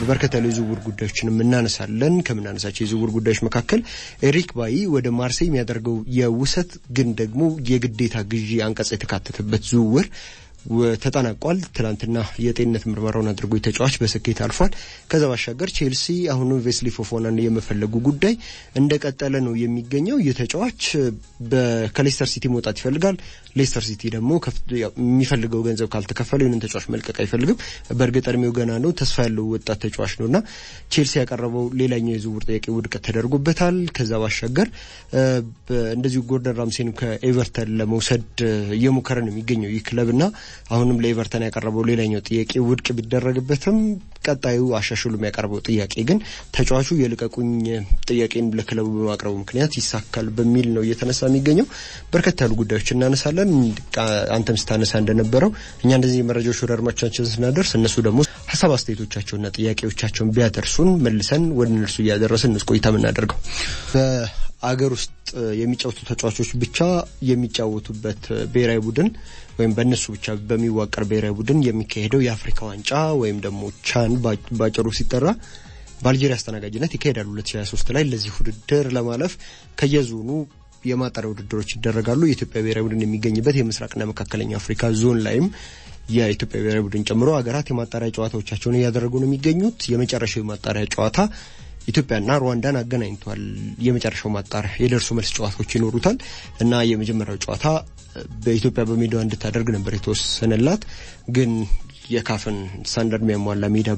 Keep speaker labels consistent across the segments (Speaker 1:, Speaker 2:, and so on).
Speaker 1: በርከት ያሉ የዝውውር ጉዳዮችንም እናነሳለን። ከምናነሳቸው የዝውውር ጉዳዮች መካከል ኤሪክ ባይ ወደ ማርሴይ የሚያደርገው የውሰት ግን ደግሞ የግዴታ ግዢ አንቀጽ የተካተተበት ዝውውር ተጠናቋል። ትናንትና የጤንነት ምርመራውን አድርጎ ተጫዋች በስኬት አልፏል። ከዛ ባሻገር ቼልሲ አሁንም ቬስሊ ፎፎናን የመፈለጉ ጉዳይ እንደቀጠለ ነው የሚገኘው። ይህ ተጫዋች ከሌስተር ሲቲ መውጣት ይፈልጋል። ሌስተር ሲቲ ደግሞ የሚፈልገው ገንዘብ ካልተከፈለ ይህንን ተጫዋች መልቀቅ አይፈልግም። በእርግጥ እድሜው ገና ነው፣ ተስፋ ያለው ወጣት ተጫዋች ነው እና ቼልሲ ያቀረበው ሌላኛው የዝውውር ጥያቄ ውድቀት ተደርጎበታል። ከዛ ባሻገር እንደዚሁ ጎርደን ራምሴን ከኤቨርተን ለመውሰድ እየሞከረ ነው የሚገኘው ይህ ክለብ እና አሁንም ለኤቨርተን ያቀረበው ሌላኛው ጥያቄ ውድቅ ቢደረግበትም ቀጣዩ አሻሽሉ የሚያቀርበው ጥያቄ ግን ተጫዋቹ የልቀቁኝ ጥያቄን ለክለቡ በማቅረቡ ምክንያት ይሳካል በሚል ነው እየተነሳ የሚገኘው። በርከት ያሉ ጉዳዮች እናነሳለን። አንተም ስታነሳ እንደነበረው እኛ እንደዚህ መረጃዎች ወደ አድማጮቻችን ስናደርስ እነሱ ደግሞ ሀሳብ አስተያየቶቻቸውና ጥያቄዎቻቸውን ቢያደርሱን መልሰን ወደ እነርሱ እያደረስን እንስ ቆይታ የምናደርገው በአገር ውስጥ የሚጫወቱ ተጫዋቾች ብቻ የሚጫወቱበት ብሔራዊ ቡድን ወይም በእነሱ ብቻ በሚዋቀር ብሔራዊ ቡድን የሚካሄደው የአፍሪካ ዋንጫ ወይም ደግሞ ቻን ባጭሩ ሲጠራ በአልጄሪያ አስተናጋጅነት ይካሄዳል 2023 ላይ ለዚህ ውድድር ለማለፍ ከየዞኑ የማጣሪያ ውድድሮች ይደረጋሉ። የኢትዮጵያ ብሔራዊ ቡድን የሚገኝበት የምስራቅና መካከለኛ አፍሪካ ዞን ላይም የኢትዮጵያ ብሔራዊ ቡድን ጨምሮ ሀገራት የማጣሪያ ጨዋታዎቻቸውን እያደረጉ ነው የሚገኙት። የመጨረሻው የማጣሪያ ጨዋታ ኢትዮጵያና ሩዋንዳን አገናኝቷል። የመጨረሻው ማጣሪያ የደርሶ መልስ ጨዋታዎች ይኖሩታል እና የመጀመሪያው ጨዋታ በኢትዮጵያ በሜዳዋ እንድታደርግ ነበር የተወሰነላት ግን የካፍን ስታንዳርድ የሚያሟላ ሜዳ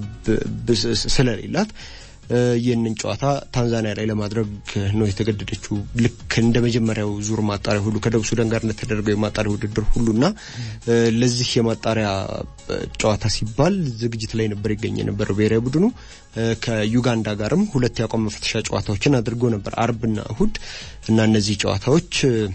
Speaker 1: ስለሌላት ይህንን ጨዋታ ታንዛኒያ ላይ ለማድረግ ነው የተገደደችው። ልክ እንደ መጀመሪያው ዙር ማጣሪያ ሁሉ ከደቡብ ሱዳን ጋር እንደተደረገው የማጣሪያ ውድድር ሁሉና ለዚህ የማጣሪያ ጨዋታ ሲባል ዝግጅት ላይ ነበር ይገኝ የነበረው ብሔራዊ ቡድኑ። ከዩጋንዳ ጋርም ሁለት የአቋም መፈተሻ ጨዋታዎችን አድርጎ ነበር አርብና እሁድ እና እነዚህ ጨዋታዎች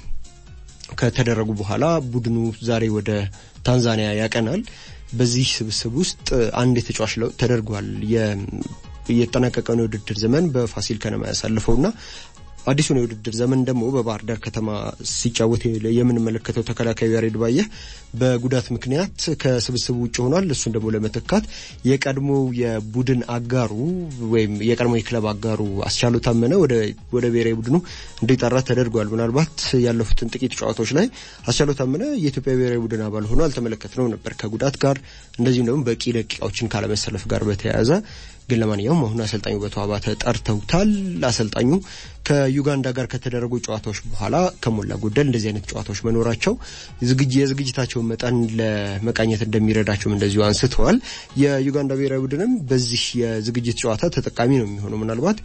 Speaker 1: ከተደረጉ በኋላ ቡድኑ ዛሬ ወደ ታንዛኒያ ያቀናል። በዚህ ስብስብ ውስጥ አንድ የተጫዋች ለውጥ ተደርጓል። የተጠናቀቀውን የውድድር ዘመን በፋሲል ከነማ ያሳልፈውና አዲሱን የውድድር ዘመን ደግሞ በባህር ዳር ከተማ ሲጫወት የምንመለከተው ተከላካዩ ያሬድ ባየህ በጉዳት ምክንያት ከስብስቡ ውጭ ሆኗል። እሱን ደግሞ ለመተካት የቀድሞ የቡድን አጋሩ ወይም የቀድሞ የክለብ አጋሩ አስቻሉ ታመነ ወደ ብሔራዊ ቡድኑ እንዲጠራ ተደርጓል። ምናልባት ያለፉትን ጥቂት ጨዋታዎች ላይ አስቻሉ ታመነ የኢትዮጵያ ብሔራዊ ቡድን አባል ሆኖ አልተመለከትነው ነበር ከጉዳት ጋር እንደዚሁም ደግሞ በቂ ደቂቃዎችን ካለመሰለፍ ጋር በተያያዘ ግን ለማንኛውም አሁን አሰልጣኙ በቶ አባተ ጠርተውታል። አሰልጣኙ ከዩጋንዳ ጋር ከተደረጉ ጨዋታዎች በኋላ ከሞላ ጎደል እንደዚህ አይነት ጨዋታዎች መኖራቸው የዝግጅታቸውን መጠን ለመቃኘት እንደሚረዳቸውም እንደዚሁ አንስተዋል። የዩጋንዳ ብሔራዊ ቡድንም በዚህ የዝግጅት ጨዋታ ተጠቃሚ ነው የሚሆነው ምናልባት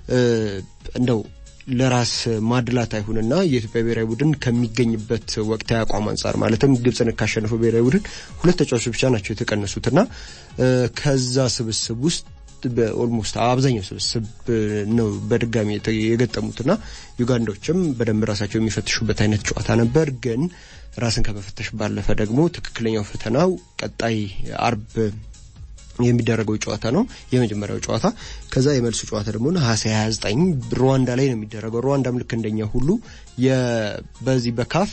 Speaker 1: እንደው ለራስ ማድላት አይሁንና የኢትዮጵያ ብሔራዊ ቡድን ከሚገኝበት ወቅታዊ አቋም አንጻር ማለትም ግብፅን ካሸነፈው ብሔራዊ ቡድን ሁለት ተጫዋቾች ብቻ ናቸው የተቀነሱትና ከዛ ስብስብ ውስጥ በኦልሞስት አብዛኛው ስብስብ ነው በድጋሚ የገጠሙትና ዩጋንዳዎችም በደንብ ራሳቸው የሚፈትሹበት አይነት ጨዋታ ነበር። ግን ራስን ከመፈተሽ ባለፈ ደግሞ ትክክለኛው ፈተናው ቀጣይ አርብ የሚደረገው ጨዋታ ነው። የመጀመሪያው ጨዋታ ከዛ የመልሱ ጨዋታ ደግሞ ነሐሴ 29 ሩዋንዳ ላይ ነው የሚደረገው። ሩዋንዳም ልክ እንደኛ ሁሉ በዚህ በካፍ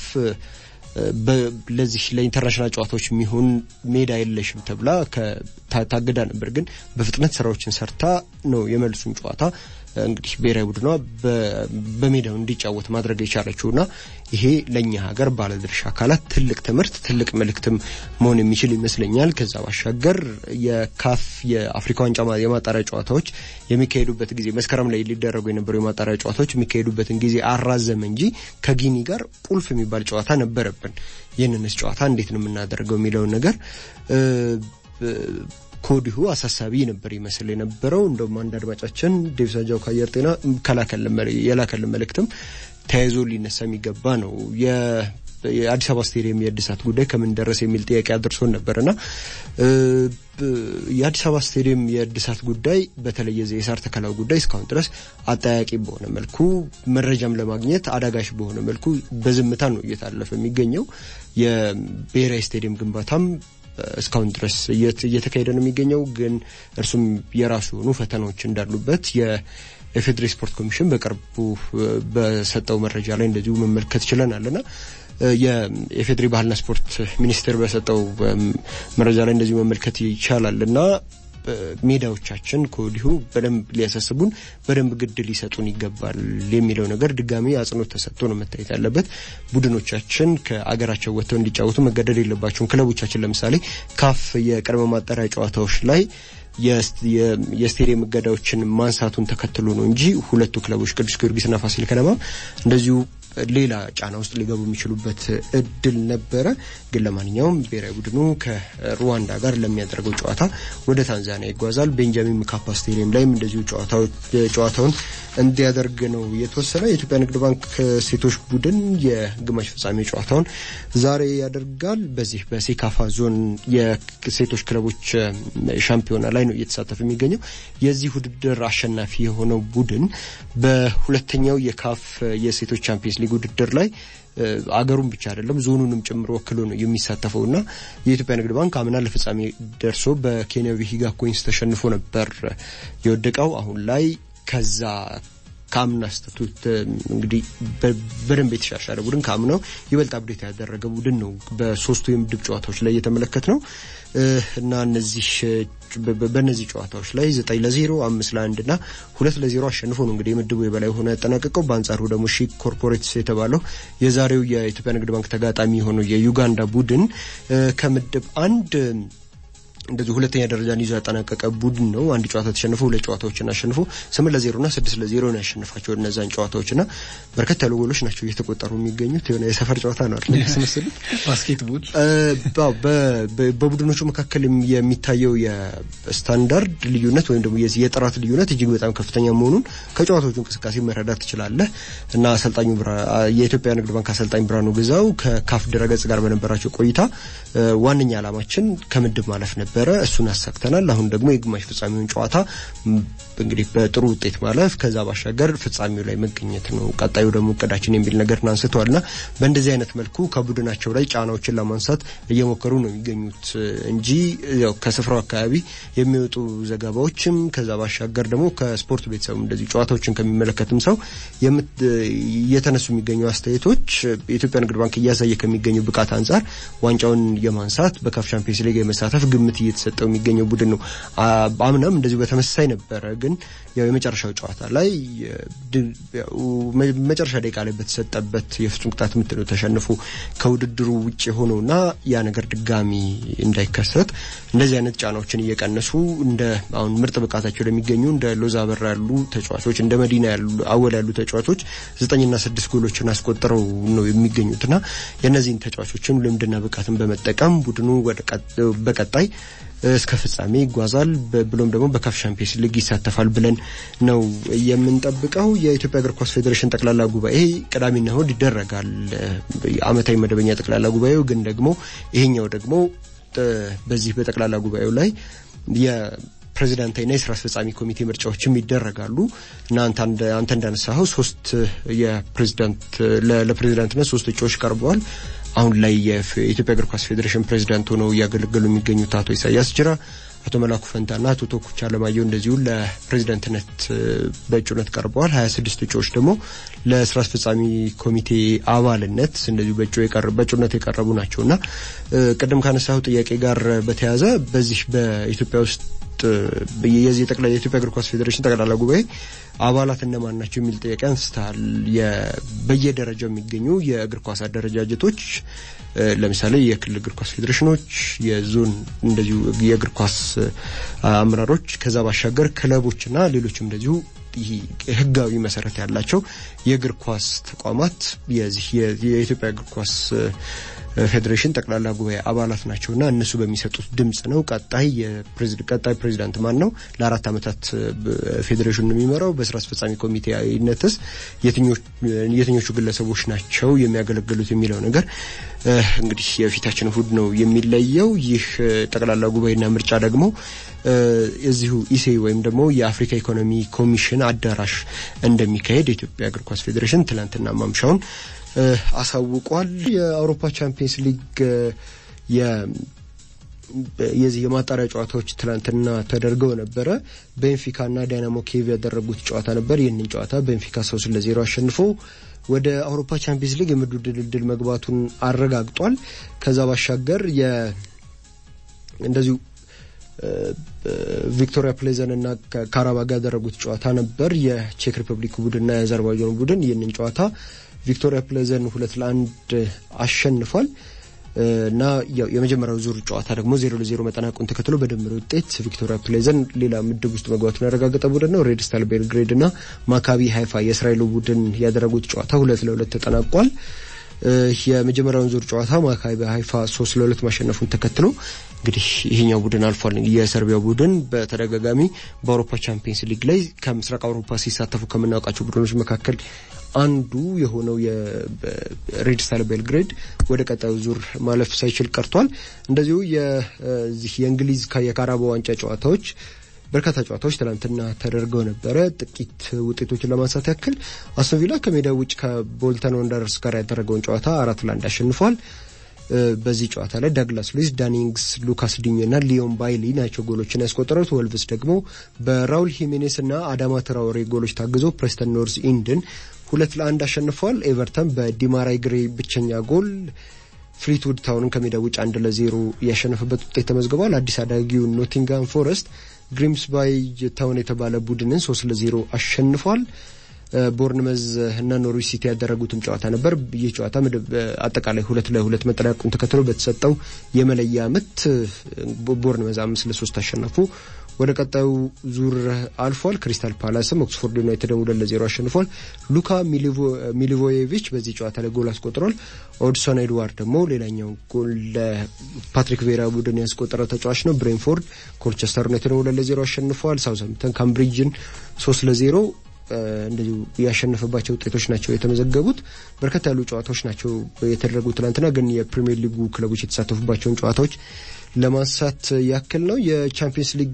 Speaker 1: ለዚህ ለኢንተርናሽናል ጨዋታዎች የሚሆን ሜዳ የለሽም ተብላ ታግዳ ነበር። ግን በፍጥነት ስራዎችን ሰርታ ነው የመልሱን ጨዋታ እንግዲህ ብሔራዊ ቡድኗ በሜዳው እንዲጫወት ማድረግ የቻለችውና ይሄ ለእኛ ሀገር ባለድርሻ አካላት ትልቅ ትምህርት፣ ትልቅ መልእክትም መሆን የሚችል ይመስለኛል። ከዛ ባሻገር የካፍ የአፍሪካ ዋንጫ የማጣሪያ ጨዋታዎች የሚካሄዱበት ጊዜ መስከረም ላይ ሊደረጉ የነበሩ የማጣሪያ ጨዋታዎች የሚካሄዱበትን ጊዜ አራዘመ እንጂ ከጊኒ ጋር ቁልፍ የሚባል ጨዋታ ነበረብን። ይህንንስ ጨዋታ እንዴት ነው የምናደርገው የሚለውን ነገር ከወዲሁ አሳሳቢ ነበር ይመስል የነበረው። እንደውም አንድ አድማጫችን ዴቪሳጃው ከአየር ጤና የላከልን መልእክትም ተያይዞ ሊነሳ የሚገባ ነው። የአዲስ አበባ ስቴዲየም የእድሳት ጉዳይ ከምን ደረሰ የሚል ጥያቄ አድርሶን ነበርና የአዲስ አበባ ስቴዲየም የእድሳት ጉዳይ በተለይ የሳር ተከላው ጉዳይ እስካሁን ድረስ አጠያቂ በሆነ መልኩ መረጃም ለማግኘት አዳጋሽ በሆነ መልኩ በዝምታ ነው እየታለፈ የሚገኘው። የብሔራዊ ስቴዲየም ግንባታም እስካሁን ድረስ እየተካሄደ ነው የሚገኘው። ግን እርሱም የራሱ የሆኑ ፈተናዎች እንዳሉበት የኢፌዴሪ ስፖርት ኮሚሽን በቅርቡ በሰጠው መረጃ ላይ እንደዚሁ መመልከት ችለናልና የኢፌዴሪ ባህልና ስፖርት ሚኒስቴር በሰጠው መረጃ ላይ እንደዚሁ መመልከት ይቻላል እና ሜዳዎቻችን ከወዲሁ በደንብ ሊያሳስቡን በደንብ ግድ ሊሰጡን ይገባል የሚለው ነገር ድጋሚ አጽንኦት ተሰጥቶ ነው መታየት ያለበት። ቡድኖቻችን ከአገራቸው ወጥተው እንዲጫወቱ መገደድ የለባቸውም። ክለቦቻችን ለምሳሌ ካፍ የቅድመ ማጣሪያ ጨዋታዎች ላይ የስቴዲየም እገዳዎችን ማንሳቱን ተከትሎ ነው እንጂ ሁለቱ ክለቦች ቅዱስ ጊዮርጊስና ፋሲል ከነማ እንደዚሁ ሌላ ጫና ውስጥ ሊገቡ የሚችሉበት እድል ነበረ። ግን ለማንኛውም ብሔራዊ ቡድኑ ከሩዋንዳ ጋር ለሚያደርገው ጨዋታ ወደ ታንዛኒያ ይጓዛል። ቤንጃሚን ምካፓ ስቴዲየም ላይም እንደዚሁ ጨዋታውን እንዲያደርግ ነው የተወሰነ። የኢትዮጵያ ንግድ ባንክ ሴቶች ቡድን የግማሽ ፍጻሜ ጨዋታውን ዛሬ ያደርጋል። በዚህ በሴካፋ ዞን የሴቶች ክለቦች ሻምፒዮና ላይ ነው እየተሳተፈ የሚገኘው። የዚህ ውድድር አሸናፊ የሆነው ቡድን በሁለተኛው የካፍ የሴቶች ቻምፒየንስ ሊግ ውድድር ላይ አገሩን ብቻ አይደለም ዞኑንም ጭምር ወክሎ ነው የሚሳተፈው እና የኢትዮጵያ ንግድ ባንክ አምና ለፍጻሜ ደርሶ በኬንያዊ ሂጋ ኮይንስ ተሸንፎ ነበር የወደቀው። አሁን ላይ ከዛ ከአምና ስተቱት እንግዲህ በደንብ የተሻሻለ ቡድን ከአምናው ይበልጥ አብዴት ያደረገ ቡድን ነው በሶስቱ የምድብ ጨዋታዎች ላይ የተመለከት ነው እና እነዚህ በእነዚህ ጨዋታዎች ላይ ዘጠኝ ለዜሮ አምስት ለአንድ እና ሁለት ለዜሮ አሸንፎ ነው እንግዲህ የምድቡ የበላይ ሆነ ያጠናቀቀው። በአንጻሩ ደግሞ ሺክ ኮርፖሬትስ የተባለው የዛሬው የኢትዮጵያ ንግድ ባንክ ተጋጣሚ የሆነው የዩጋንዳ ቡድን ከምድብ አንድ እንደዚህ ሁለተኛ ደረጃን ይዞ ያጠናቀቀ ቡድን ነው። አንድ ጨዋታ ተሸንፎ ሁለት ጨዋታዎችን አሸንፎ ስምንት ለዜሮ ና ስድስት ለዜሮ ነው ያሸንፋቸው እነዛን ጨዋታዎች ና በርከት ያሉ ጎሎች ናቸው እየተቆጠሩ የሚገኙት። የሆነ የሰፈር ጨዋታ ነው አይደል ያስመስሉት።
Speaker 2: ባስኬትቦል
Speaker 1: በቡድኖቹ መካከል የሚታየው የስታንዳርድ ልዩነት ወይም ደግሞ የጥራት ልዩነት እጅግ በጣም ከፍተኛ መሆኑን ከጨዋታዎቹ እንቅስቃሴ መረዳት ትችላለህ እና አሰልጣኙ የኢትዮጵያ ንግድ ባንክ አሰልጣኝ ብርሃኑ ግዛው ከካፍ ድረገጽ ጋር በነበራቸው ቆይታ ዋነኛ ዓላማችን ከምድብ ማለፍ ነበር ነበረ እሱን አሳክተናል። አሁን ደግሞ የግማሽ ፍጻሜውን ጨዋታ እንግዲህ በጥሩ ውጤት ማለፍ ከዛ ባሻገር ፍጻሜው ላይ መገኘት ነው ቀጣዩ ደግሞ እቅዳችን የሚል ነገር አንስተዋል ና በእንደዚህ አይነት መልኩ ከቡድናቸው ላይ ጫናዎችን ለማንሳት እየሞከሩ ነው የሚገኙት እንጂ ያው ከስፍራው አካባቢ የሚወጡ ዘገባዎችም ከዛ ባሻገር ደግሞ ከስፖርት ቤተሰቡ እንደዚህ ጨዋታዎችን ከሚመለከትም ሰው እየተነሱ የሚገኙ አስተያየቶች የኢትዮጵያ ንግድ ባንክ እያሳየ ከሚገኙ ብቃት አንጻር ዋንጫውን የማንሳት በካፍ ቻምፒየንስ ሊግ የመሳተፍ ግምት እየተሰጠው የሚገኘው ቡድን ነው። አምናም እንደዚሁ በተመሳሳይ ነበረ። ግን ያው የመጨረሻው ጨዋታ ላይ መጨረሻ ደቂቃ ላይ በተሰጠበት የፍጹም ቅጣት ምት ነው ተሸንፎ ከውድድሩ ውጭ የሆነውና ያ ነገር ድጋሚ እንዳይከሰት እንደዚህ አይነት ጫናዎችን እየቀነሱ እንደ አሁን ምርጥ ብቃታቸው ለሚገኙ እንደ ሎዛ አበራ ያሉ ተጫዋቾች እንደ መዲና ያሉ አወል ያሉ ተጫዋቾች ዘጠኝና ስድስት ጎሎችን አስቆጥረው ነው የሚገኙትና የእነዚህን ተጫዋቾችን ልምድና ብቃትን በመጠቀም ቡድኑ በቀጣይ እስከ ፍጻሜ ይጓዛል ብሎም ደግሞ በካፍ ሻምፒየንስ ሊግ ይሳተፋል ብለን ነው የምንጠብቀው። የኢትዮጵያ እግር ኳስ ፌዴሬሽን ጠቅላላ ጉባኤ ቅዳሜና እሁድ ይደረጋል። ዓመታዊ መደበኛ ጠቅላላ ጉባኤው ግን ደግሞ ይሄኛው ደግሞ በዚህ በጠቅላላ ጉባኤው ላይ ፕሬዚዳንታዊና የስራ አስፈጻሚ ኮሚቴ ምርጫዎችም ይደረጋሉ እና አንተ እንዳነሳኸው ሶስት የፕሬዚዳንት ለፕሬዚዳንትነት ሶስት እጩዎች ቀርበዋል። አሁን ላይ የኢትዮጵያ እግር ኳስ ፌዴሬሽን ፕሬዚዳንት ሆነው እያገለገሉ የሚገኙት አቶ ኢሳያስ ጅራ፣ አቶ መላኩ ፈንታና አቶ ቶኩቻ አለማየሁ እንደዚሁ ለፕሬዚዳንትነት በእጩነት ቀርበዋል። ሀያ ስድስት እጩዎች ደግሞ ለስራ አስፈጻሚ ኮሚቴ አባልነት እንደዚሁ በእጩነት የቀረቡ ናቸው እና ቅድም ካነሳው ጥያቄ ጋር በተያያዘ በዚህ በኢትዮጵያ ውስጥ የዚህ ጠቅላይ የኢትዮጵያ እግር ኳስ ፌዴሬሽን ጠቅላላ ጉባኤ አባላት እነማን ናቸው የሚል ጥያቄ አንስተሃል። በየደረጃው የሚገኙ የእግር ኳስ አደረጃጀቶች ለምሳሌ የክልል እግር ኳስ ፌዴሬሽኖች፣ የዞን እንደዚሁ የእግር ኳስ አመራሮች፣ ከዛ ባሻገር ክለቦችና ሌሎችም እንደዚሁ ህጋዊ መሰረት ያላቸው የእግር ኳስ ተቋማት የዚህ የኢትዮጵያ እግር ኳስ ፌዴሬሽን ጠቅላላ ጉባኤ አባላት ናቸውና እነሱ በሚሰጡት ድምጽ ነው ቀጣይ ቀጣይ ፕሬዚዳንት ማን ነው፣ ለአራት ዓመታት ፌዴሬሽኑን የሚመራው፣ በስራ አስፈጻሚ ኮሚቴነትስ የትኞቹ ግለሰቦች ናቸው የሚያገለግሉት የሚለው ነገር እንግዲህ የፊታችን እሁድ ነው የሚለየው። ይህ ጠቅላላ ጉባኤና ምርጫ ደግሞ እዚሁ ኢሴ ወይም ደግሞ የአፍሪካ ኢኮኖሚ ኮሚሽን አዳራሽ እንደሚካሄድ የኢትዮጵያ እግር ኳስ ፌዴሬሽን ትናንትና ማምሻውን አሳውቋል። የአውሮፓ ቻምፒየንስ ሊግ የዚህ የማጣሪያ ጨዋታዎች ትናንትና ተደርገው ነበረ። ቤንፊካና ዳይናሞ ኬቭ ያደረጉት ጨዋታ ነበር። ይህንን ጨዋታ ቤንፊካ ሶስት ለዜሮ አሸንፎ ወደ አውሮፓ ቻምፒየንስ ሊግ የምድብ ድልድል መግባቱን አረጋግጧል። ከዛ ባሻገር እንደዚሁ ቪክቶሪያ ፕሌዘን እና ካራባግ ያደረጉት ጨዋታ ነበር። የቼክ ሪፐብሊክ ቡድንና የአዘርባይጃን ቡድን ይህንን ጨዋታ ቪክቶሪያ ፕሌዘን ሁለት ለአንድ አሸንፏል እና የመጀመሪያው ዙር ጨዋታ ደግሞ ዜሮ ለዜሮ መጠናቁን ተከትሎ በድምር ውጤት ቪክቶሪያ ፕሌዘን ሌላ ምድብ ውስጥ መግባቱን ያረጋገጠ ቡድን ነው። ሬድ ስታር ቤልግሬድ እና ማካቢ ሀይፋ የእስራኤሉ ቡድን ያደረጉት ጨዋታ ሁለት ለሁለት ተጠናቋል። የመጀመሪያውን ዙር ጨዋታ ማካቢ ሀይፋ ሶስት ለሁለት ማሸነፉን ተከትሎ እንግዲህ ይሄኛው ቡድን አልፏል። የሰርቢያው ቡድን በተደጋጋሚ በአውሮፓ ቻምፒየንስ ሊግ ላይ ከምስራቅ አውሮፓ ሲሳተፉ ከምናውቃቸው ቡድኖች መካከል አንዱ የሆነው የሬድ ስታር ቤልግሬድ ወደ ቀጣዩ ዙር ማለፍ ሳይችል ቀርቷል። እንደዚሁ የዚህ የእንግሊዝ የካራባኦ ዋንጫ ጨዋታዎች በርካታ ጨዋታዎች ትናንትና ተደርገው ነበረ። ጥቂት ውጤቶችን ለማንሳት ያክል አስቶን ቪላ ከሜዳ ውጭ ከቦልተን ወንደረርስ ጋር ያደረገውን ጨዋታ አራት ለአንድ አሸንፏል። በዚህ ጨዋታ ላይ ዳግላስ ሉዊስ፣ ዳኒንግስ፣ ሉካስ ዲኞ እና ሊዮን ባይሊ ናቸው ጎሎችን ያስቆጠሩት። ወልቭስ ደግሞ በራውል ሂሜኔስ እና አዳማ ትራውሬ ጎሎች ታግዞ ፕሬስተን ኖርዝ ኢንድን ሁለት ለአንድ አሸንፏል። ኤቨርተን በዲማራይ ግሬ ብቸኛ ጎል ፍሊትውድ ታውንን ከሜዳ ውጭ አንድ ለዜሮ ያሸነፈበት ውጤት ተመዝግቧል። አዲስ አዳጊው ኖቲንጋም ፎረስት ግሪምስባይ ታውን የተባለ ቡድንን ሶስት ለዜሮ አሸንፏል። ቦርንመዝ እና ኖርዊች ሲቲ ያደረጉትም ጨዋታ ነበር። ይህ ጨዋታ አጠቃላይ ሁለት ለሁለት መጠናቀቁን ተከትሎ በተሰጠው የመለያ ምት ቦርንመዝ አምስት ለሶስት አሸነፉ። ወደ ቀጣዩ ዙር አልፏል። ክሪስታል ፓላስም ኦክስፎርድ ዩናይትድን ሁለት ለዜሮ አሸንፏል። ሉካ ሚሊቮዬቪች በዚህ ጨዋታ ላይ ጎል አስቆጥሯል። ኦድሶን ኤድዋርድ ደግሞ ሌላኛው ጎል ለፓትሪክ ቬራ ቡድን ያስቆጠረ ተጫዋች ነው። ብሬንፎርድ ኮልቸስተር ዩናይትድን ሁለት ለዜሮ አሸንፏል። ሳውዝሃምፕተን ካምብሪጅን ሶስት ለዜሮ እንደዚሁ ያሸነፈባቸው ውጤቶች ናቸው የተመዘገቡት። በርከት ያሉ ጨዋታዎች ናቸው የተደረጉ ትናንትና። ግን የፕሪሚየር ሊጉ ክለቦች የተሳተፉባቸውን ጨዋታዎች ለማንሳት ያክል ነው። የቻምፒየንስ ሊግ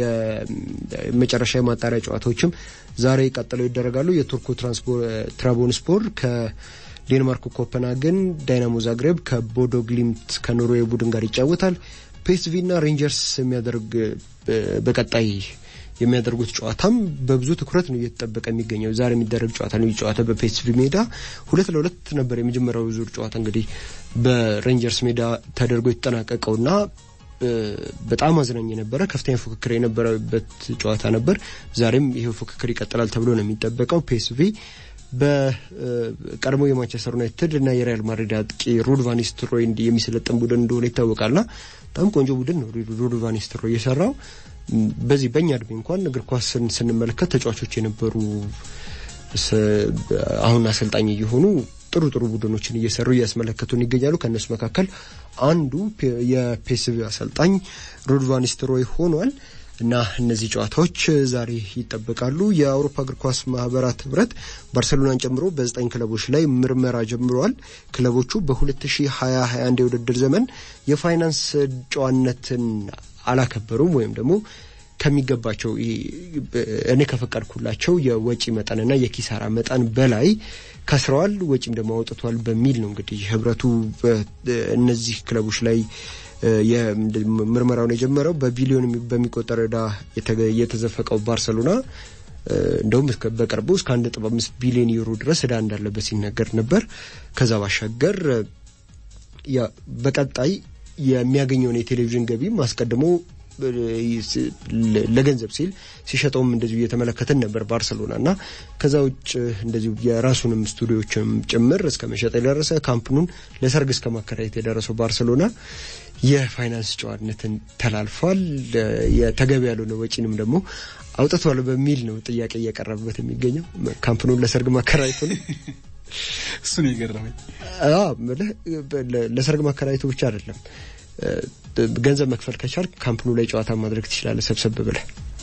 Speaker 1: የመጨረሻ የማጣሪያ ጨዋታዎችም ዛሬ ቀጥለው ይደረጋሉ። የቱርኩ ትራቦንስፖር ከዴንማርኩ ኮፐንሃገን፣ ዳይናሞ ዛግሬብ ከቦዶ ግሊምት ከኖርዌይ ቡድን ጋር ይጫወታል። ፒኤስቪ እና ሬንጀርስ የሚያደርግ በቀጣይ የሚያደርጉት ጨዋታም በብዙ ትኩረት ነው እየተጠበቀ የሚገኘው። ዛሬ የሚደረግ ጨዋታ ነው። ጨዋታ በፒኤስቪ ሜዳ ሁለት ለሁለት ነበር የመጀመሪያው ዙር ጨዋታ እንግዲህ በሬንጀርስ ሜዳ ተደርጎ የተጠናቀቀውና በጣም አዝናኝ የነበረ ከፍተኛ ፉክክር የነበረበት ጨዋታ ነበር። ዛሬም ይሄው ፉክክር ይቀጥላል ተብሎ ነው የሚጠበቀው። ፒኤስቪ በቀድሞ የማንቸስተር ዩናይትድ እና የሪያል ማድሪድ አጥቂ ሩድ ቫን ኒስተልሮይ የሚሰለጥን ቡድን እንደሆነ ይታወቃልና በጣም ቆንጆ ቡድን ነው ሩድ ቫን ኒስተልሮይ የሰራው። በዚህ በእኛ እድሜ እንኳን እግር ኳስን ስንመለከት ተጫዋቾች የነበሩ አሁን አሰልጣኝ እየሆኑ ጥሩ ጥሩ ቡድኖችን እየሰሩ እያስመለከቱን ይገኛሉ። ከእነሱ መካከል አንዱ የፒኤስቪ አሰልጣኝ ሩድ ቫን ኒስተልሮይ ሆኗል እና እነዚህ ጨዋታዎች ዛሬ ይጠበቃሉ። የአውሮፓ እግር ኳስ ማህበራት ህብረት ባርሰሎናን ጨምሮ በዘጠኝ ክለቦች ላይ ምርመራ ጀምረዋል። ክለቦቹ በ2020/21 የውድድር ዘመን የፋይናንስ ጨዋነትን አላከበሩም ወይም ደግሞ ከሚገባቸው እኔ ከፈቀድኩላቸው የወጪ መጠንና የኪሳራ መጠን በላይ ከስረዋል፣ ወጪም ደግሞ አውጥቷል በሚል ነው እንግዲህ ህብረቱ እነዚህ ክለቦች ላይ ምርመራውን የጀመረው። በቢሊዮን በሚቆጠር ዕዳ የተዘፈቀው ባርሰሎና እንደውም በቅርቡ እስከ አንድ ነጥብ አምስት ቢሊዮን ዩሮ ድረስ ዕዳ እንዳለበት ሲነገር ነበር። ከዛ ባሻገር በቀጣይ የሚያገኘውን የቴሌቪዥን ገቢም አስቀድሞ ለገንዘብ ሲል ሲሸጠውም እንደዚሁ እየተመለከትን ነበር ባርሰሎና እና ከዛ ውጭ እንደዚሁ የራሱንም ስቱዲዮችም ጭምር እስከ መሸጥ የደረሰ ካምፕኑን ለሰርግ እስከ ማከራየት የደረሰው ባርሰሎና የፋይናንስ ጨዋነትን ተላልፏል። የተገቢ ያልሆነ ወጪንም ደግሞ አውጥቷል በሚል ነው ጥያቄ እየቀረበበት የሚገኘው ካምፕኑን ለሰርግ ማከራየቱ ነው።
Speaker 2: እሱ ነው የገረመኝ።
Speaker 1: ለሰርግ ማከራየቱ ብቻ አይደለም ገንዘብ መክፈል ከቻል ካምፕኑ ላይ ጨዋታ ማድረግ ትችላለህ ሰብሰብ ብለህ።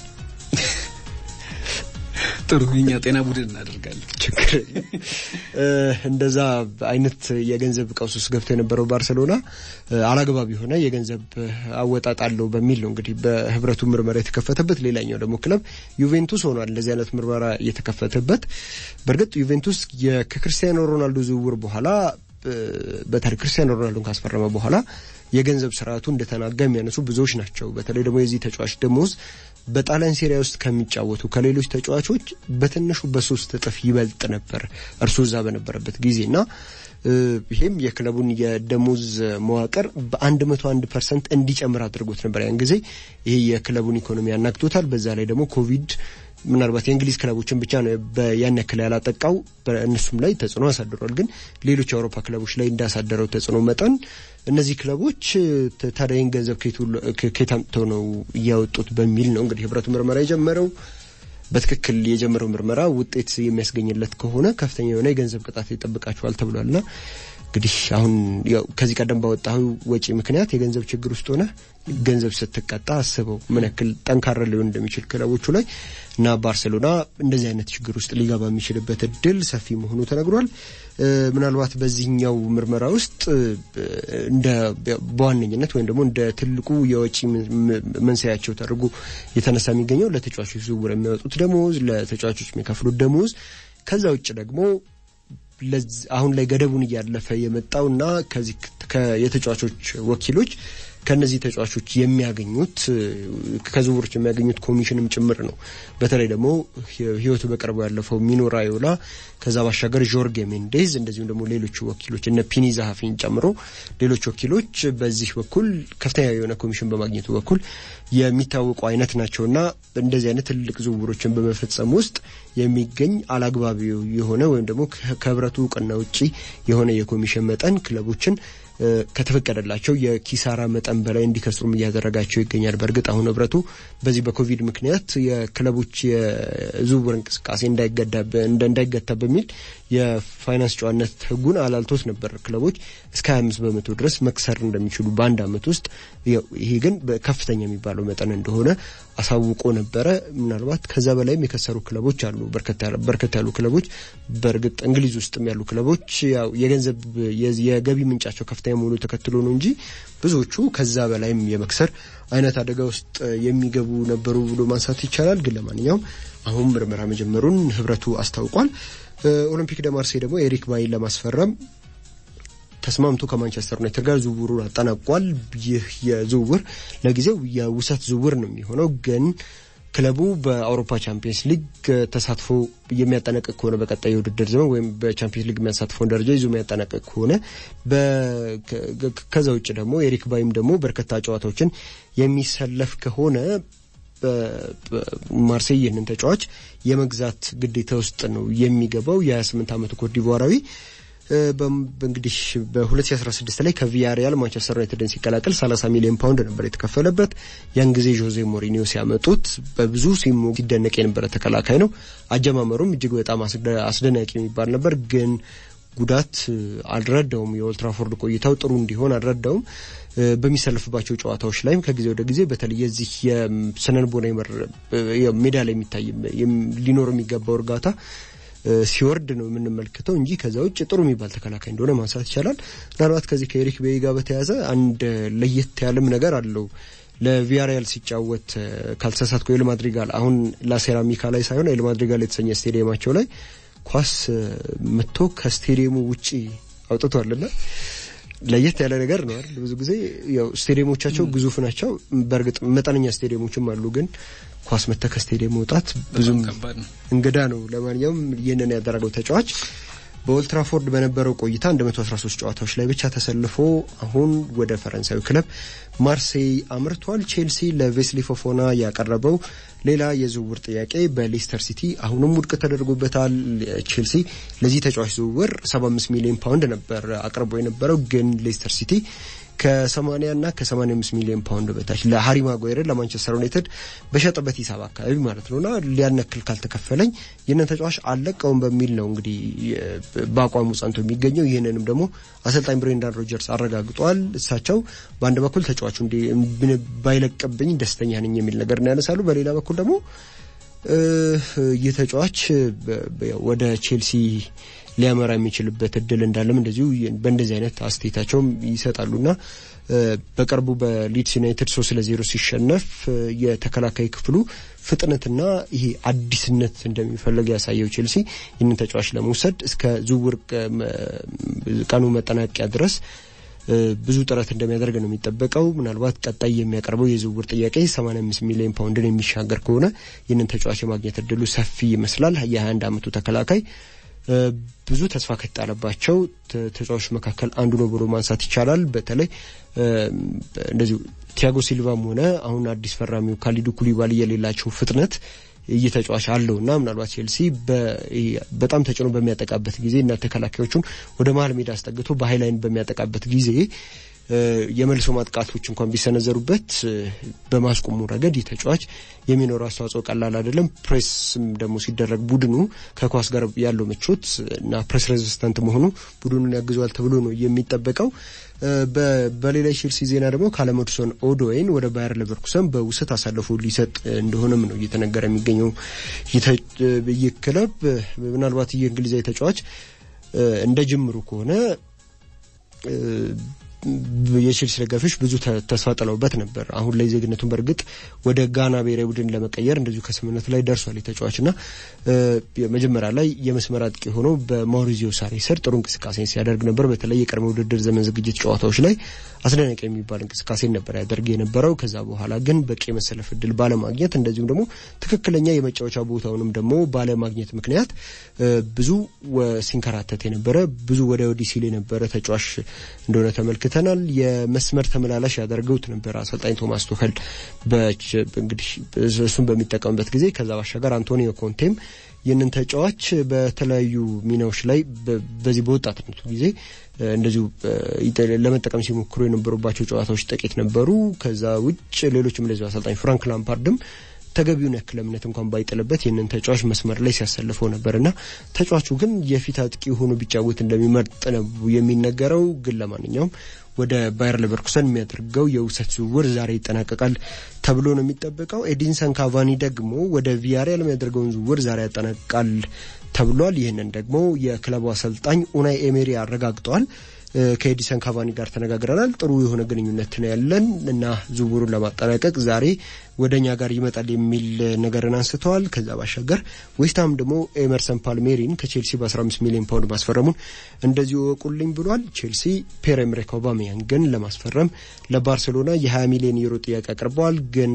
Speaker 2: ጥሩ የኛ ጤና ቡድን እናደርጋለን።
Speaker 1: ችግር እንደዛ አይነት የገንዘብ ቀውስ ውስጥ ገብቶ የነበረው ባርሰሎና አላግባብ የሆነ የገንዘብ አወጣጥ አለው በሚል ነው እንግዲህ በህብረቱ ምርመራ የተከፈተበት። ሌላኛው ደግሞ ክለብ ዩቬንቱስ ሆኗል እንደዚህ አይነት ምርመራ የተከፈተበት። በእርግጥ ዩቬንቱስ ከክርስቲያኖ ሮናልዶ ዝውውር በኋላ በታሪክ ክርስቲያኖ ሮናልዶን ካስፈረመ በኋላ የገንዘብ ስርዓቱ እንደተናጋ የሚያነሱ ብዙዎች ናቸው። በተለይ ደግሞ የዚህ ተጫዋች ደሞዝ በጣሊያን ሴሪያ ውስጥ ከሚጫወቱ ከሌሎች ተጫዋቾች በትንሹ በሶስት እጥፍ ይበልጥ ነበር እርሱ እዛ በነበረበት ጊዜ እና ይሄም የክለቡን የደሞዝ መዋቅር በአንድ መቶ አንድ ፐርሰንት እንዲጨምር አድርጎት ነበር። ያን ጊዜ ይሄ የክለቡን ኢኮኖሚ ያናግቶታል። በዛ ላይ ደግሞ ኮቪድ ምናልባት የእንግሊዝ ክለቦችን ብቻ ነው ያን ያክል ያላጠቃው፣ እነሱም ላይ ተጽዕኖ አሳድሯል። ግን ሌሎች የአውሮፓ ክለቦች ላይ እንዳሳደረው ተጽዕኖ መጠን እነዚህ ክለቦች ታዲያ ይህን ገንዘብ ከየት አምጥተው ነው እያወጡት በሚል ነው እንግዲህ ህብረቱ ምርመራ የጀመረው። በትክክል የጀመረው ምርመራ ውጤት የሚያስገኝለት ከሆነ ከፍተኛ የሆነ የገንዘብ ቅጣት ይጠብቃቸዋል ተብሏልና እንግዲህ አሁን ያው ከዚህ ቀደም ባወጣው ወጪ ምክንያት የገንዘብ ችግር ውስጥ ሆነ ገንዘብ ስትቀጣ አስበው ምን ያክል ጠንካራ ሊሆን እንደሚችል ክለቦቹ ላይ እና ባርሴሎና እንደዚህ አይነት ችግር ውስጥ ሊገባ የሚችልበት እድል ሰፊ መሆኑ ተነግሯል። ምናልባት በዚህኛው ምርመራ ውስጥ እንደ በዋነኝነት ወይም ደግሞ እንደ ትልቁ የወጪ መንስኤያቸው ተደርጎ የተነሳ የሚገኘው ለተጫዋቾች ዝውውር የሚያወጡት ደሞዝ፣ ለተጫዋቾች የሚከፍሉት ደሞዝ ከዛ ውጭ ደግሞ አሁን ላይ ገደቡን እያለፈ የመጣውና ከዚህ የተጫዋቾች ወኪሎች ከነዚህ ተጫዋቾች የሚያገኙት ከዝውውሮች የሚያገኙት ኮሚሽንም ጭምር ነው። በተለይ ደግሞ ሕይወቱ በቅርቡ ያለፈው ሚኖ ራዮላ፣ ከዛ ባሻገር ጆርጌ ሜንዴዝ እንደዚሁም ደግሞ ሌሎቹ ወኪሎች እነ ፒኒ ዛሀፊን ጨምሮ ሌሎች ወኪሎች በዚህ በኩል ከፍተኛ የሆነ ኮሚሽን በማግኘቱ በኩል የሚታወቁ አይነት ናቸውና እንደዚህ አይነት ትልቅ ዝውውሮችን በመፈጸም ውስጥ የሚገኝ አላግባቢ የሆነ ወይም ደግሞ ከህብረቱ እውቅና ውጪ የሆነ የኮሚሽን መጠን ክለቦችን ከተፈቀደላቸው የኪሳራ መጠን በላይ እንዲከስሩም እያደረጋቸው ይገኛል። በእርግጥ አሁን ህብረቱ በዚህ በኮቪድ ምክንያት የክለቦች የዝውውር እንቅስቃሴ እንዳይገታ በሚል የፋይናንስ ጨዋነት ህጉን አላልቶት ነበር። ክለቦች እስከ 25 በመቶ ድረስ መክሰር እንደሚችሉ በአንድ አመት ውስጥ ይሄ ግን ከፍተኛ የሚባለው መጠን እንደሆነ አሳውቆ ነበረ። ምናልባት ከዛ በላይም የከሰሩ ክለቦች አሉ፣ በርከት ያሉ ክለቦች። በእርግጥ እንግሊዝ ውስጥም ያሉ ክለቦች ያው የገንዘብ የገቢ ምንጫቸው ከፍተኛ መሆኑ ተከትሎ ነው እንጂ ብዙዎቹ ከዛ በላይም የመክሰር አይነት አደጋ ውስጥ የሚገቡ ነበሩ ብሎ ማንሳት ይቻላል። ግን ለማንኛውም አሁን ምርመራ መጀመሩን ህብረቱ አስታውቋል። ኦሎምፒክ ደ ማርሴይ ደግሞ ኤሪክ ባይን ለማስፈረም ተስማምቶ ከማንቸስተር ዩናይትድ ጋር ዝውውሩን አጠናቋል። ይህ የዝውውር ለጊዜው የውሰት ዝውውር ነው የሚሆነው ግን ክለቡ በአውሮፓ ቻምፒየንስ ሊግ ተሳትፎ የሚያጠናቅቅ ከሆነ በቀጣይ የውድድር ዘመን ወይም በቻምፒየንስ ሊግ የሚያሳትፈውን ደረጃ ይዞ የሚያጠናቅቅ ከሆነ ከዛ ውጭ ደግሞ ኤሪክ ባይም ደግሞ በርካታ ጨዋታዎችን የሚሰለፍ ከሆነ ማርሴይ ይህንን ተጫዋች የመግዛት ግዴታ ውስጥ ነው የሚገባው። የ28 ዓመቱ ኮትዲቯራዊ እንግዲህ በ2016 ላይ ከቪያሪያል ማንቸስተር ዩናይትድን ሲቀላቀል 30 ሚሊዮን ፓውንድ ነበር የተከፈለበት። ያን ጊዜ ጆዜ ሞሪኒዮ ሲያመጡት በብዙ ሲሞ ሲደነቅ የነበረ ተከላካይ ነው። አጀማመሩም እጅግ በጣም አስደናቂ የሚባል ነበር ግን ጉዳት አልረዳውም። የኦልትራፎርድ ቆይታው ጥሩ እንዲሆን አልረዳውም። በሚሰለፍባቸው ጨዋታዎች ላይም ከጊዜ ወደ ጊዜ በተለይ የዚህ የስነልቦና ሜዳ ላይ የሚታይ ሊኖር የሚገባው እርጋታ ሲወርድ ነው የምንመለከተው እንጂ ከዛ ውጭ ጥሩ የሚባል ተከላካይ እንደሆነ ማንሳት ይቻላል። ምናልባት ከዚህ ከኤሪክ ቤይ ጋር በተያያዘ አንድ ለየት ያለም ነገር አለው። ለቪያሪያል ሲጫወት ካልተሳሳትኩ ኤል ማድሪጋል አሁን ላሴራሚካ ላይ ሳይሆን ኤል ማድሪጋል የተሰኘ ስቴዲየማቸው ላይ ኳስ መጥቶ ከስቴዲየሙ ውጪ አውጥቷልና ለየት ያለ ነገር ነው አይደል? ብዙ ጊዜ ያው ስቴዲየሞቻቸው ግዙፍ ናቸው። በእርግጥ መጠነኛ ስቴዲየሞችም አሉ ግን ኳስ መተ ከስቴዲየም መውጣት ብዙም እንግዳ ነው። ለማንኛውም ይህንን ያደረገው ተጫዋች በኦልትራፎርድ በነበረው ቆይታ 113 ጨዋታዎች ላይ ብቻ ተሰልፎ አሁን ወደ ፈረንሳዊ ክለብ ማርሴይ አምርቷል። ቼልሲ ለቬስሊ ፎፎና ያቀረበው ሌላ የዝውውር ጥያቄ በሌስተር ሲቲ አሁንም ውድቅ ተደርጎበታል። ቼልሲ ለዚህ ተጫዋች ዝውውር 75 ሚሊዮን ፓውንድ ነበር አቅርቦ የነበረው ግን ሌስተር ሲቲ ከ80 እና ከ85 ሚሊዮን ፓውንድ በታች ለሃሪ ማጓየርን ለማንቸስተር ዩናይትድ በሸጠበት ሂሳብ አካባቢ ማለት ነውና ሊያነክል ካልተከፈለኝ ይህንን ተጫዋች አልለቀውም በሚል ነው እንግዲህ በአቋሙ ጸንቶ የሚገኘው። ይህንንም ደግሞ አሰልጣኝ ብሬንዳን ሮጀርስ አረጋግጧል። እሳቸው በአንድ በኩል ተጫዋቹ ባይለቅብኝ ደስተኛ ነኝ የሚል ነገር ነው ያነሳሉ። በሌላ በኩል ደግሞ ይህ ተጫዋች ወደ ቼልሲ ሊያመራ የሚችልበት እድል እንዳለም እንደዚሁ በእንደዚህ አይነት አስተያየታቸውም ይሰጣሉና በቅርቡ በሊድስ ዩናይትድ ሶስት ለዜሮ ሲሸነፍ የተከላካይ ክፍሉ ፍጥነትና ይሄ አዲስነት እንደሚፈለግ ያሳየው ቼልሲ ይህንን ተጫዋች ለመውሰድ እስከ ዝውውር ቀኑ መጠናቂያ ድረስ ብዙ ጥረት እንደሚያደርግ ነው የሚጠበቀው። ምናልባት ቀጣይ የሚያቀርበው የዝውውር ጥያቄ 85 ሚሊዮን ፓውንድን የሚሻገር ከሆነ ይህንን ተጫዋች የማግኘት እድሉ ሰፊ ይመስላል። የ21 ዓመቱ ተከላካይ ብዙ ተስፋ ከተጣለባቸው ተጫዋቾች መካከል አንዱ ነው ብሎ ማንሳት ይቻላል። በተለይ እንደዚሁ ቲያጎ ሲልቫም ሆነ አሁን አዲስ ፈራሚው ካሊዱ ኩሊባሊ የሌላቸው ፍጥነት ይህ ተጫዋች አለው እና ምናልባት ቼልሲ በጣም ተጭኖ በሚያጠቃበት ጊዜ እና ተከላካዮቹን ወደ መሀል ሜዳ አስጠግቶ በሀይላይን በሚያጠቃበት ጊዜ የመልሶ ማጥቃቶች እንኳን ቢሰነዘሩበት በማስቆሙ ረገድ ይህ ተጫዋች የሚኖረው አስተዋጽኦ ቀላል አይደለም። ፕሬስም ደግሞ ሲደረግ ቡድኑ ከኳስ ጋር ያለው ምቾት እና ፕሬስ ሬዚስተንት መሆኑ ቡድኑን ያግዘዋል ተብሎ ነው የሚጠበቀው። በሌላ ቼልሲ ዜና ደግሞ ካለመድሶን ኦዶይን ወደ ባየር ሌቨርኩሰን በውሰት አሳልፎ ሊሰጥ እንደሆነም ነው እየተነገረ የሚገኘው። ይህ ክለብ ምናልባት ይህ እንግሊዛዊ ተጫዋች እንደ ጅምሩ ከሆነ የቼልሲ ደጋፊዎች ብዙ ተስፋ ጥለውበት ነበር። አሁን ላይ ዜግነቱን በእርግጥ ወደ ጋና ብሔራዊ ቡድን ለመቀየር እንደዚሁ ከስምምነቱ ላይ ደርሷል። የተጫዋች ና መጀመሪያ ላይ የመስመር አጥቂ ሆኖ በማውሪዚዮ ሳሪ ስር ጥሩ እንቅስቃሴ ሲያደርግ ነበር። በተለይ የቀድሞ ውድድር ዘመን ዝግጅት ጨዋታዎች ላይ አስደናቂ የሚባል እንቅስቃሴ ነበር ያደርግ የነበረው። ከዛ በኋላ ግን በቂ የመሰለፍ እድል ባለማግኘት እንደዚሁም ደግሞ ትክክለኛ የመጫወቻ ቦታውንም ደግሞ ባለማግኘት ምክንያት ብዙ ሲንከራተት የነበረ ብዙ ወደ ወዲህ ሲል የነበረ ተጫዋች እንደሆነ ተመልክተናል። የመስመር ተመላላሽ ያደርገውት ነበር አሰልጣኝ ቶማስ ቱኸል እንግዲህ እሱን በሚጠቀምበት ጊዜ ከዛ ባሻገር አንቶኒዮ ኮንቴም ይህንን ተጫዋች በተለያዩ ሚናዎች ላይ በዚህ በወጣትነቱ ጊዜ እንደዚሁ ለመጠቀም ሲሞክሩ የነበሩባቸው ጨዋታዎች ጥቂት ነበሩ። ከዛ ውጭ ሌሎችም እንደዚሁ አሰልጣኝ ፍራንክ ላምፓርድም ተገቢውን ያክል እምነት እንኳን ባይጥልበት ይህንን ተጫዋች መስመር ላይ ሲያሰልፈው ነበርና ተጫዋቹ ግን የፊት አጥቂ ሆኖ ቢጫወት እንደሚመርጥ ነው የሚነገረው። ግን ለማንኛውም ወደ ባየር ሌቨርኩሰን የሚያደርገው የውሰት ዝውውር ዛሬ ይጠናቀቃል ተብሎ ነው የሚጠበቀው። ኤዲንሰን ካቫኒ ደግሞ ወደ ቪያሪያል የሚያደርገውን ዝውውር ዛሬ ያጠናቅቃል ተብሏል። ይህንን ደግሞ የክለቡ አሰልጣኝ ኡናይ ኤሜሪ አረጋግጠዋል። ከኤዲሰን ካቫኒ ጋር ተነጋግረናል። ጥሩ የሆነ ግንኙነት ነው ያለን እና ዝውውሩን ለማጠናቀቅ ዛሬ ወደ እኛ ጋር ይመጣል የሚል ነገርን አንስተዋል። ከዛ ባሻገር ዌስትሃም ደግሞ ኤመርሰን ፓልሜሪን ከቼልሲ በ15 ሚሊዮን ፓውንድ ማስፈረሙን እንደዚሁ እወቁልኝ ብሏል። ቼልሲ ፒየር ኤምሪክ አውባሜያንግን ለማስፈረም ለባርሴሎና የ20 ሚሊዮን ዩሮ ጥያቄ አቅርበዋል። ግን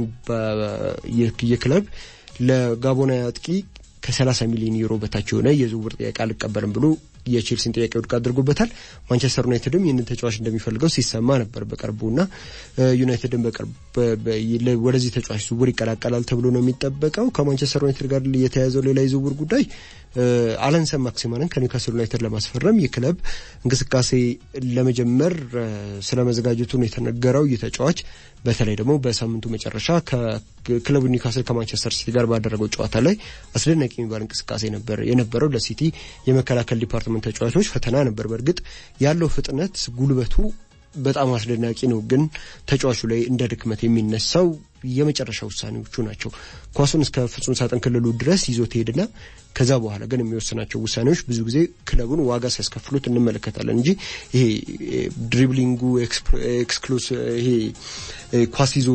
Speaker 1: ይህ ክለብ ለጋቦናዊ አጥቂ ከ30 ሚሊዮን ዩሮ በታች የሆነ የዝውውር ጥያቄ አልቀበልም ብሎ የቼልሲን ጥያቄ ውድቅ አድርጎበታል። ማንቸስተር ዩናይትድም ይህንን ተጫዋች እንደሚፈልገው ሲሰማ ነበር በቅርቡና ዩናይትድም በቅርብ ወደዚህ ተጫዋች ዝውውር ይቀላቀላል ተብሎ ነው የሚጠበቀው። ከማንቸስተር ዩናይትድ ጋር የተያያዘው ሌላ የዝውውር ጉዳይ አለንሰን ማክሲማንን ከኒውካስል ዩናይትድ ለማስፈረም ይህ ክለብ እንቅስቃሴ ለመጀመር ስለመዘጋጀቱ ነው የተነገረው። ይህ ተጫዋች በተለይ ደግሞ በሳምንቱ መጨረሻ ከክለቡ ኒውካስል ከማንቸስተር ሲቲ ጋር ባደረገው ጨዋታ ላይ አስደናቂ የሚባል እንቅስቃሴ ነበር የነበረው። ለሲቲ የመከላከል ዲፓርትመንት ተጫዋቾች ፈተና ነበር። በእርግጥ ያለው ፍጥነት፣ ጉልበቱ በጣም አስደናቂ ነው። ግን ተጫዋቹ ላይ እንደ ድክመት የሚነሳው የመጨረሻ ውሳኔዎቹ ናቸው። ኳሱን እስከ ፍጹም ሳጥን ክልሉ ድረስ ይዞት ሄድና ከዛ በኋላ ግን የሚወስናቸው ውሳኔዎች ብዙ ጊዜ ክለቡን ዋጋ ሲያስከፍሉት እንመለከታለን እንጂ ይሄ ድሪብሊንጉ ኤክስክሉስ ይሄ ኳስ ይዞ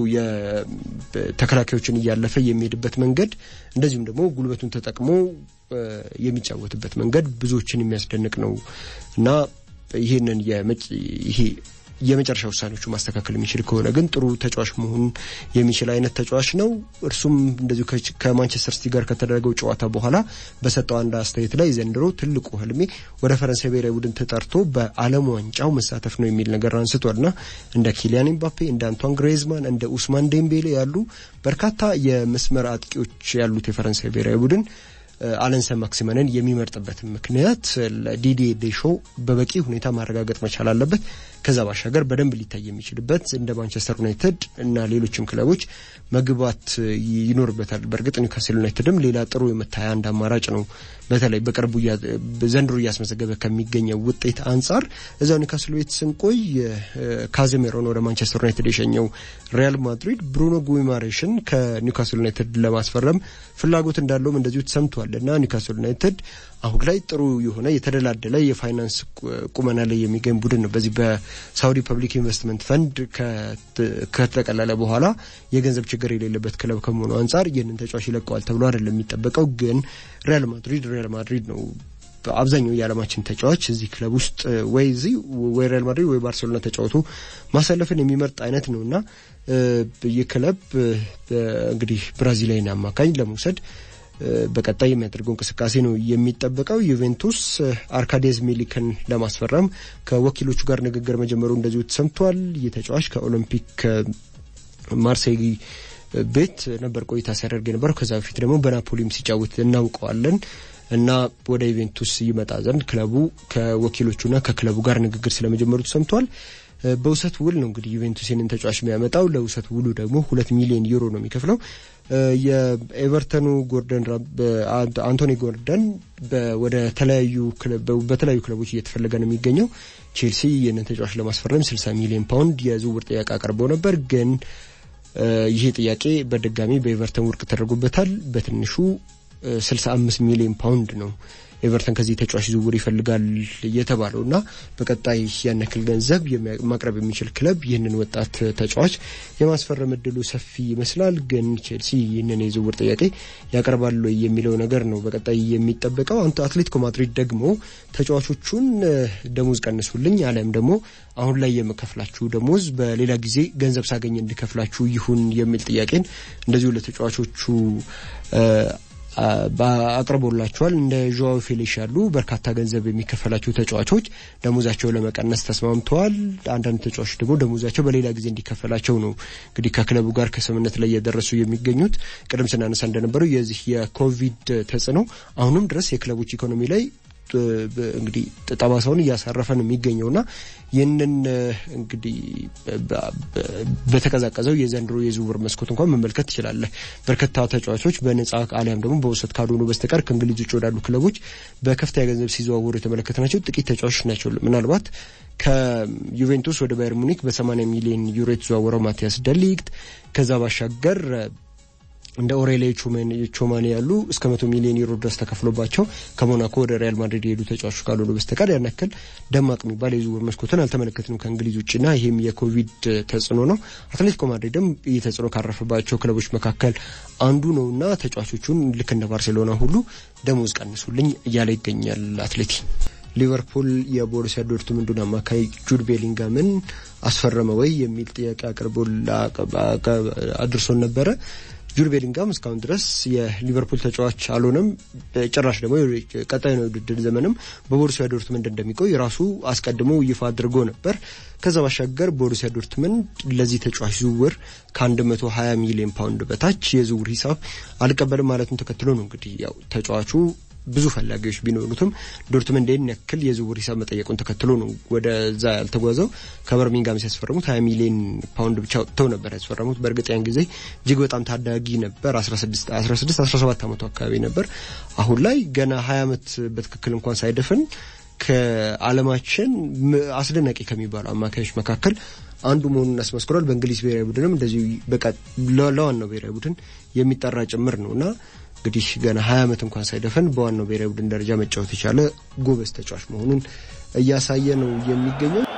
Speaker 1: ተከላካዮችን እያለፈ የሚሄድበት መንገድ እንደዚሁም ደግሞ ጉልበቱን ተጠቅሞ የሚጫወትበት መንገድ ብዙዎችን የሚያስደንቅ ነው እና ይህንን ይሄ የመጨረሻ ውሳኔዎቹ ማስተካከል የሚችል ከሆነ ግን ጥሩ ተጫዋች መሆን የሚችል አይነት ተጫዋች ነው። እርሱም እንደዚሁ ከማንቸስተር ሲቲ ጋር ከተደረገው ጨዋታ በኋላ በሰጠው አንድ አስተያየት ላይ ዘንድሮ ትልቁ ህልሜ ወደ ፈረንሳይ ብሔራዊ ቡድን ተጠርቶ በዓለም ዋንጫው መሳተፍ ነው የሚል ነገር አንስቷልና እንደ ኪሊያን ኤምባፔ፣ እንደ አንቷን ግሬዝማን፣ እንደ ኡስማን ዴምቤሌ ያሉ በርካታ የመስመር አጥቂዎች ያሉት የፈረንሳይ ብሔራዊ ቡድን አለንሰን ማክሲመንን የሚመርጥበትን ምክንያት ለዲዲ ዴሾ በበቂ ሁኔታ ማረጋገጥ መቻል አለበት። ከዛ ባሻገር በደንብ ሊታይ የሚችልበት እንደ ማንቸስተር ዩናይትድ እና ሌሎችም ክለቦች መግባት ይኖርበታል። በእርግጥ ኒውካስል ዩናይትድም ሌላ ጥሩ የመታያ አንድ አማራጭ ነው። በተለይ በቅርቡ ዘንድሮ እያስመዘገበ ከሚገኘው ውጤት አንጻር እዛው ኒውካስል ቤት ስንቆይ ካዜሜሮን ወደ ማንቸስተር ዩናይትድ የሸኘው ሪያል ማድሪድ ብሩኖ ጉይማሬሽን ከኒውካስል ዩናይትድ ለማስፈረም ፍላጎት እንዳለውም እንደዚሁ ተሰምቷል እና ኒውካስል ዩናይትድ አሁን ላይ ጥሩ የሆነ የተደላደለ የፋይናንስ ቁመና ላይ የሚገኝ ቡድን ነው። በዚህ በሳውዲ ፐብሊክ ኢንቨስትመንት ፈንድ ከተጠቀለለ በኋላ የገንዘብ ችግር የሌለበት ክለብ ከመሆኑ አንጻር ይህንን ተጫዋች ይለቀዋል ተብሎ አይደለም የሚጠበቀው። ግን ሪያል ማድሪድ ሪያል ማድሪድ ነው። አብዛኛው የዓለማችን ተጫዋች እዚህ ክለብ ውስጥ ወይ እዚህ ወይ ሪያል ማድሪድ ወይ ባርሴሎና ተጫውቶ ማሳለፍን የሚመርጥ አይነት ነው እና ይህ ክለብ እንግዲህ ብራዚላዊን አማካኝ ለመውሰድ በቀጣይ የሚያደርገው እንቅስቃሴ ነው የሚጠበቀው። ዩቬንቱስ አርካዴዝ ሚሊክን ለማስፈረም ከወኪሎቹ ጋር ንግግር መጀመሩ እንደዚሁ ተሰምቷል። ይህ ተጫዋች ከኦሎምፒክ ማርሴይ ቤት ነበር ቆይታ ሲያደርግ የነበረው። ከዛ በፊት ደግሞ በናፖሊም ሲጫወት እናውቀዋለን እና ወደ ዩቬንቱስ ይመጣ ዘንድ ክለቡ ከወኪሎቹና ከክለቡ ጋር ንግግር ስለመጀመሩ ተሰምቷል። በውሰት ውል ነው እንግዲህ ዩቬንቱስ ይህንን ተጫዋች የሚያመጣው። ለውሰት ውሉ ደግሞ ሁለት ሚሊዮን ዩሮ ነው የሚከፍለው። የኤቨርተኑ ጎርደን አንቶኒ ጎርደን ወደ ተለያዩ በተለያዩ ክለቦች እየተፈለገ ነው የሚገኘው። ቼልሲ ይህንን ተጫዋች ለማስፈረም 60 ሚሊዮን ፓውንድ የዝውውር ጥያቄ አቅርበው ነበር ግን ይሄ ጥያቄ በድጋሚ በኤቨርተን ውድቅ ተደርጎበታል። በትንሹ 65 ሚሊዮን ፓውንድ ነው ኤቨርተን ከዚህ ተጫዋች ዝውውር ይፈልጋል የተባለው እና በቀጣይ ያን ያክል ገንዘብ ማቅረብ የሚችል ክለብ ይህንን ወጣት ተጫዋች የማስፈረም እድሉ ሰፊ ይመስላል። ግን ቼልሲ ይህንን የዝውውር ጥያቄ ያቀርባሉ የሚለው ነገር ነው በቀጣይ የሚጠበቀው። አትሌቲኮ ማድሪድ ደግሞ ተጫዋቾቹን ደሞዝ ቀንሱልኝ አሊያም ደግሞ አሁን ላይ የምከፍላችሁ ደሞዝ በሌላ ጊዜ ገንዘብ ሳገኝ እንዲከፍላችሁ ይሁን የሚል ጥያቄን እንደዚሁ ለተጫዋቾቹ አቅርቦላቸዋል። እንደ ዦዋው ፌሊክስ ያሉ በርካታ ገንዘብ የሚከፈላቸው ተጫዋቾች ደሞዛቸው ለመቀነስ ተስማምተዋል። አንዳንድ ተጫዋቾች ደግሞ ደሞዛቸው በሌላ ጊዜ እንዲከፈላቸው ነው እንግዲህ ከክለቡ ጋር ከስምምነት ላይ እየደረሱ የሚገኙት። ቅድም ስናነሳ እንደነበረው የዚህ የኮቪድ ተጽዕኖ አሁንም ድረስ የክለቦች ኢኮኖሚ ላይ እንግዲህ ጠባሳውን እያሳረፈ ነው የሚገኘውና ይህንን እንግዲህ በተቀዛቀዘው የዘንድሮ የዝውውር መስኮት እንኳን መመልከት ትችላለህ። በርካታ ተጫዋቾች በነጻ አሊያም ደግሞ በውሰት ካልሆኑ በስተቀር ከእንግሊዝ ውጭ ወዳሉ ክለቦች በከፍተኛ ገንዘብ ሲዘዋወሩ የተመለከትናቸው ጥቂት ተጫዋቾች ናቸው። ምናልባት ከዩቬንቱስ ወደ ባየር ሙኒክ በ80 ሚሊዮን ዩሮ የተዘዋወረው ማቲያስ ደሊግት ከዛ ባሻገር እንደ ኦሬሊዮ ቾማኔ ያሉ እስከ መቶ ሚሊዮን ዩሮ ድረስ ተከፍሎባቸው ከሞናኮ ወደ ሪያል ማድሪድ የሄዱ ተጫዋቾች ካልሆኑ በስተቀር ያን ያክል ደማቅ የሚባል የዝውውር መስኮትን አልተመለከትንም ከእንግሊዝ ውጭና ይህም የኮቪድ ተጽዕኖ ነው። አትሌቲኮ ማድሪድም ይህ ተጽዕኖ ካረፈባቸው ክለቦች መካከል አንዱ ነውና ተጫዋቾቹን ልክ እንደ ባርሴሎና ሁሉ ደሞዝ ቀንሱልኝ እያለ ይገኛል አትሌቲ። ሊቨርፑል የቦሩሲያ ዶርትሙንዱን አማካይ ጁድ ቤሊንጋምን አስፈረመ ወይ የሚል ጥያቄ አቅርቦ አድርሶን ነበረ። ጁድ ቤሊንጋም እስካሁን ድረስ የሊቨርፑል ተጫዋች አልሆነም። ጭራሽ ደግሞ ቀጣይ ነው የውድድር ዘመንም በቦሩሲያ ዶርትመንድ እንደሚቆይ ራሱ አስቀድሞ ይፋ አድርጎ ነበር። ከዛ ባሻገር ቦሩሲያ ዶርትመንድ ለዚህ ተጫዋች ዝውውር ከ120 ሚሊዮን ፓውንድ በታች የዝውውር ሂሳብ አልቀበልም ማለቱን ተከትሎ ነው እንግዲህ ያው ተጫዋቹ ብዙ ፈላጊዎች ቢኖሩትም ዶርትመንድ ይህን ያክል የዝውውር ሂሳብ መጠየቁን ተከትሎ ነው ወደዛ ያልተጓዘው። ከበርሚንጋም ሲያስፈርሙት ሀያ ሚሊዮን ፓውንድ ብቻ ወጥተው ነበር ያስፈረሙት። በእርግጥ ያን ጊዜ እጅግ በጣም ታዳጊ ነበር። አስራ ስድስት አስራ ሰባት ዓመቱ አካባቢ ነበር። አሁን ላይ ገና ሀያ ዓመት በትክክል እንኳን ሳይደፍን ከዓለማችን አስደናቂ ከሚባሉ አማካዮች መካከል አንዱ መሆኑን አስመስክሯል። በእንግሊዝ ብሔራዊ ቡድንም እንደዚሁ በቃ ለዋናው ብሔራዊ ቡድን የሚጠራ ጭምር ነው እና እንግዲህ ገና ሀያ ዓመት እንኳን ሳይደፈን በዋናው ብሔራዊ ቡድን ደረጃ መጫወት የቻለ ጎበዝ ተጫዋች መሆኑን እያሳየ ነው የሚገኘው።